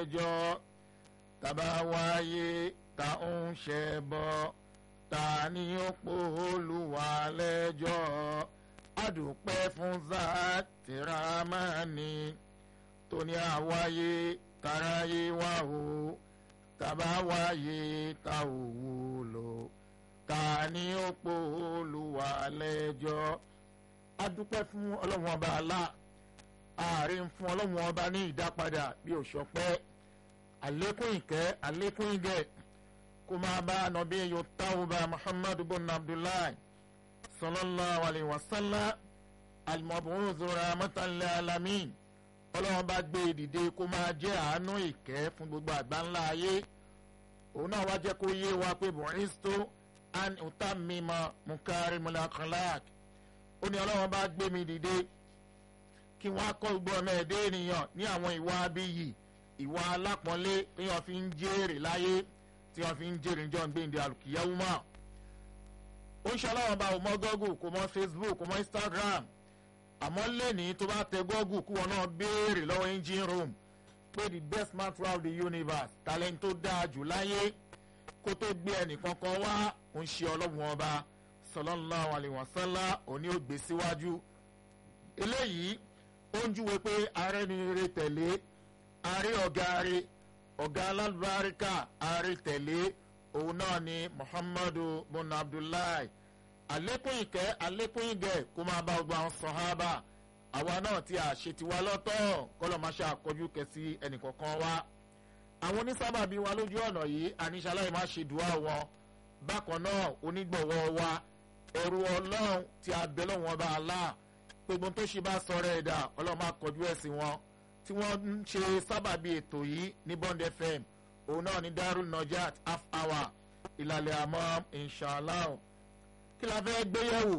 lẹ́jọ́ tàbá wáyé ta ń ṣe bọ́ ta ni ó pò Olúwa lẹ́jọ́ àdùpẹ́ fún zàtìrámánì tó ní àwáyé taráyé wá o tàbá wáyé ta ò wúlò ta ni ó pò Olúwa lẹ́jọ́ àdùpẹ́ fún ọlọ́run ọba Allah ààrẹ ń fún ọlọ́run ọba ní ìdápadà bí òṣọpẹ́ àlékún ìkẹ́ àlékún ìgẹ̀ kó máa bá nàbí yóò tawba muhammadu bin abdullahi sallallahu alayhi wa sallam al-mab'uth rahmatan lil alamin ọlọ́run bá gbé ìdìde kó máa jẹ́ àánú ìkẹ́ fún gbogbo àgbáńlá ayé òun náà wá jẹ́ kó yé wa pé bu'istu an utammima mukarimul akhlaq ó ní ọlọ́run bá gbé mi dìde kí wọ́n á kọ́ gbogbo ọmọ ẹ̀dẹ́ ènìyàn ní àwọn ìwà abiyì ìwà alápọ̀nlé tí wọ́n fi ń jèrè láyé tí wọ́n fi ń jèrè níjọ́ gbéǹde àlùkìyẹ́wò mọ́. ó ń ṣọlọ́wọ́n bá òmọ́ Google kò mọ́ Facebook kò mọ́ Instagram àmọ́ lẹ́ni tó bá tẹ Google kí wọ́n náà béèrè lọ́wọ́ engine room pé the best man throughout the universe talent tó dáa jù láyé kó tó gbé ẹnìkan kan wá ń ṣe ọlọ́run ọba sallallahu alaihi wasallam òní ò gbé síwájú eléyìí ó ń júwe pé ààrẹ ni eré tẹ̀lé ààrẹ ọ̀gá rẹ ọ̀gá alábàríkà ààrẹ tẹ̀lé òun náà ni muhammadu bin abdullahi àlékún ìkẹ́ àlékún ìgẹ̀ kó máa bá gbogbo àwọn sọ̀hábà àwa náà tí a ṣe tiwa lọ́tọ̀ kọ́lọ̀ máa ṣe àkọ́jú kẹsí ẹnìkọ̀ọ̀kan wa àwọn onísábàbí wa lójú ọ̀nà yìí àníṣaláì má ṣe dùá wọn bákan náà onígbọ̀wọ́ wa ẹ̀rù ọlọ́run tí a bẹ̀ lọ́wọ́n bá a láà gbogbo tó ṣe bá sọ̀rọ̀ ẹ̀dá ọlọ́run máa kọjú ẹ̀sìn wọn tí wọ́n ń ṣe sábàbí ètò yìí ní Bond FM òun náà ní Darul Najat half hour ìlàlẹ̀ àmọ́ inshallah kí la fẹ́ gbéyẹ̀wò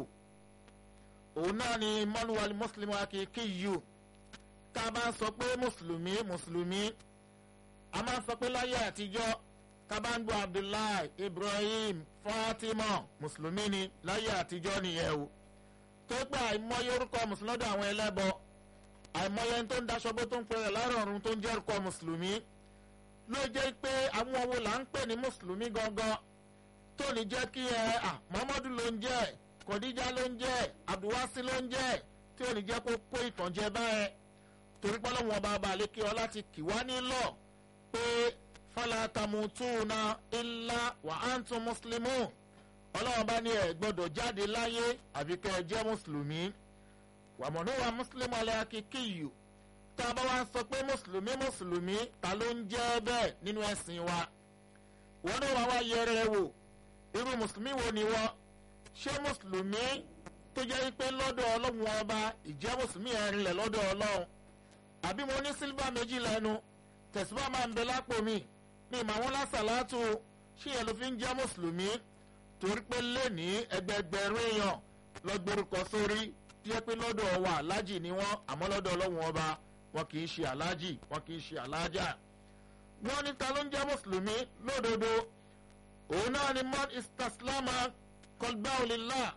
òun náà ní mọ́lúwalì mùsùlùmí akíkí yìí tá a bá sọ pé mùsùlùmí mùsùlùmí a máa sọ pé láyé àtijọ́ tabangu Abdullahi Ibrahim Fatima mùsùlùmí ni láyé àtijọ́ nìyẹn o tó pé àìmọye orúkọ mùsùlùmí lọ́dọ̀ àwọn ẹlẹ́bọ àìmọye tó ń daṣọ bó tó ń pẹ̀rẹ̀ lárọ̀run tó ń jẹ́ orúkọ mùsùlùmí ló jẹ́ pé àwọn wo là ń pè ní mùsùlùmí gangan tó ní jẹ́ kí ẹ à Muhammadu ló ń jẹ́ Kọ̀díjà ló ń jẹ́ Abdulwasi ló ń jẹ́ tí ò ní jẹ́ kó kó ìtànjẹ báyẹn torí pé ọlọ́wọ́n ọba abalẹ̀ kí ọ láti kì wá nílọ̀ pé fala tamutuna illa wa antum muslimun ọlọ́run bá ní ẹ̀ gbọ́dọ̀ jáde láyé àbí kẹ́ ẹ jẹ́ mùsùlùmí wàmọ̀nù wa mùsùlùmí alẹ́ akíkí yìí tá a bá wá sọ pé mùsùlùmí mùsùlùmí ta ló ń jẹ́ bẹ́ẹ̀ nínú ẹ̀sìn wa wọn náà wá wá yẹrẹ wò irú mùsùlùmí wo ni wọ́n ṣé mùsùlùmí tó jẹ́ pé lọ́dọ̀ ọlọ́run ọba ìjẹ́ mùsùlùmí ẹ̀rin lẹ̀ lọ́dọ̀ ọlọ́run àbí mo ní sílvà méjì lẹ́nu tẹ̀síwá máa ń bẹ lápò mi ní ìmọ̀ àwọn lásàlátù ṣé yẹn ló fi ń jẹ́ mùsùlùmí torí pé lẹ́ni ẹgbẹgbẹ̀rún èèyàn lọ́gbẹ̀rúkọ sórí tí yẹ pé lọ́dọ̀ wa alájì ni wọ́n àmọ́ lọ́dọ̀ ọlọ́run ọba wọn kì í ṣe alájì wọn kì í ṣe alájà. wọ́n ní ta ló ń jẹ́ mùsùlùmí lódodo òun náà ni man istaslama qalbahu lillah